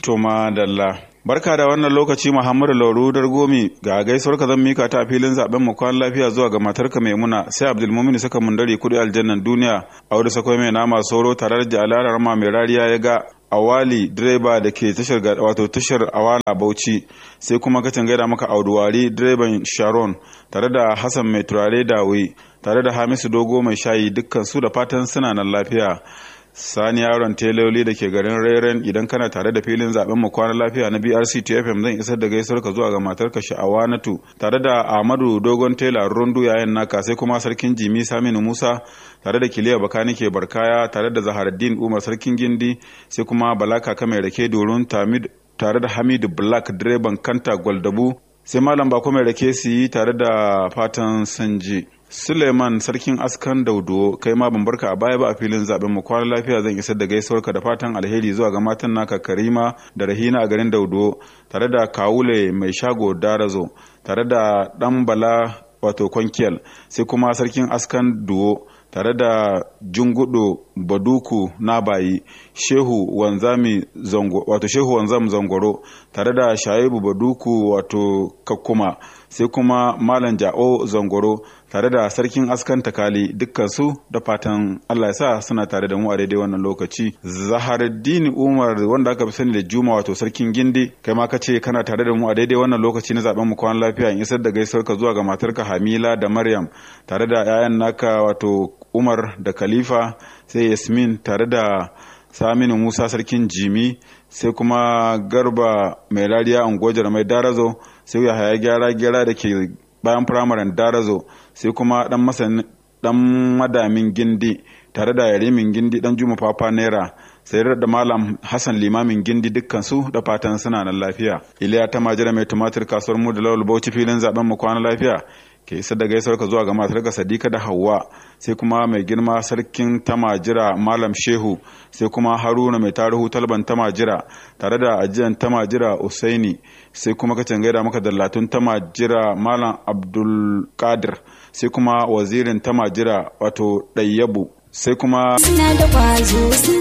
To madalla. Barka da wannan lokaci Muhammadu Lauru Dargomi ga gaisuwar ka zan mika ta filin zaben mu kwan lafiya zuwa ga matarka Maimuna sai Abdulmumin saka mundari kudi aljannan duniya Audu sakwai mai nama soro tare da jalalar ma mai rariya ya ga awali direba da ke tashar wato tashar awala bauchi sai kuma kacin gaida maka auduwari direban sharon tare da hassan mai turare dawe tare da hamisu dogo mai shayi dukkan su da fatan suna nan lafiya sani yaron teloli da ke garin reren idan kana tare da filin zaben mu kwana lafiya na brc tfm zan isar da gaisuwar ka zuwa ga matarka sha'awanatu tare da ahmadu dogon tela rundu yayin naka sai kuma sarkin jimi saminu musa tare da kiliya bakani ke barkaya tare da zaharaddin umar sarkin gindi sai kuma balaka kame rake dorun tare da hamidu black direban kanta gwaldabu sai malam bako mai rake su yi tare da fatan sanji suleiman sarkin askan daudo kai ma ban barka a baya ba a filin zaben mu kwana lafiya zan isar da gaisuwarka da fatan alheri zuwa ga matan naka karima da rahina a garin daudo tare da kawule mai shago darazo tare da dan bala wato kwankiyal sai kuma sarkin askan duwo tare da jungudo baduku na bayi shehu wanzami zango wato shehu wanzam zangoro tare da shaibu baduku wato kakkuma sai kuma malam ja'o zangoro tare da sarkin askan takali dukkansu da fatan allah ya sa suna tare da mu a daidai wannan lokaci zaharuddin umar wanda aka fi sani da juma wato sarkin gindi kai ma kace kana tare da mu a daidai wannan lokaci na zaben mu kwan lafiya in isar da gaisuwar ka zuwa ga matarka hamila da maryam tare da 'ya'yan naka wato umar da khalifa sai yasmin tare da saminu musa sarkin jimi sai kuma garba mai rariya ungojar mai darazo sai ya haya gyara gyara da ke bayan firamaren darazo sai kuma dan masan dan madamin gindi tare da yarimin gindi dan juma papa naira sai da malam hassan limamin gindi dukkan su da fatan suna nan lafiya iliya ta majira mai tumatir kasuwar mu da lawal bauchi filin zaben mu kwana lafiya ke isa da gaisuwar ka zuwa ga matarka sadika da hawa sai kuma mai girma sarkin tamajira malam shehu sai kuma haruna mai tarihu talban tamajira tare da ajiyan tamajira usaini sai kuma ka gaida maka dallatun tamajira malam abdul kadir sai kuma wazirin tamajira wato ɗayyabu sai kuma suna da kwazo sun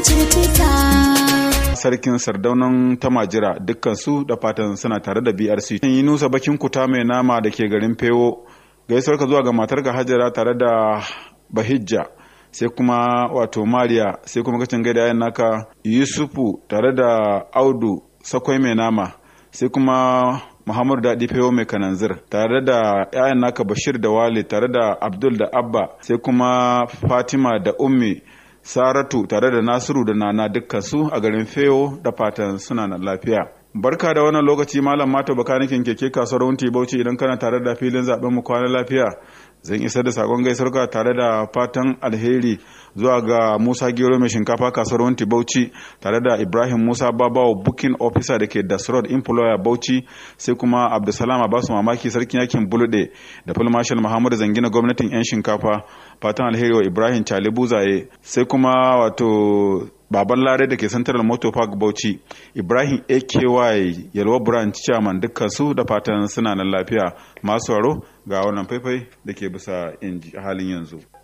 cututtuka sarkin sardaunan tamajira dukkan su da fatan suna tare da brc yi nusa bakin kuta mai nama da ke garin fewo gaisuwar ka zuwa ga matarka hajara tare da bahijja sai kuma wato mariya sai kuma kacin gaida yayin naka yusufu tare da audu sakwai mai nama sai kuma muhammadu daɗi fewo mai kananzir tare da yayan naka bashir da wale tare da abdul da abba sai kuma fatima da ummi saratu tare da nasiru da nana dukkan su a garin fewo da fatan suna na lafiya barka da wannan lokaci malam mata bakanikin keke kasuwar wunti bauchi idan kana tare da filin zaben mu kwana lafiya zan isar da sakon gaisarka tare da fatan alheri zuwa ga musa gero mai shinkafa kasuwar wunti bauchi tare da ibrahim musa babawa booking officer da ke dasrod employer bauchi sai kuma abdulsalam abasu mamaki sarkin yakin bulude da full marshal muhammadu zangina gwamnatin yan shinkafa fatan alheri wa ibrahim chalibu zaye sai kuma wato baban lare da ke central motor park bauchi ibrahim aky yalwa branch chairman dukkan su da fatan suna nan lafiya masu waro ga wannan faifai da ke bisa halin yanzu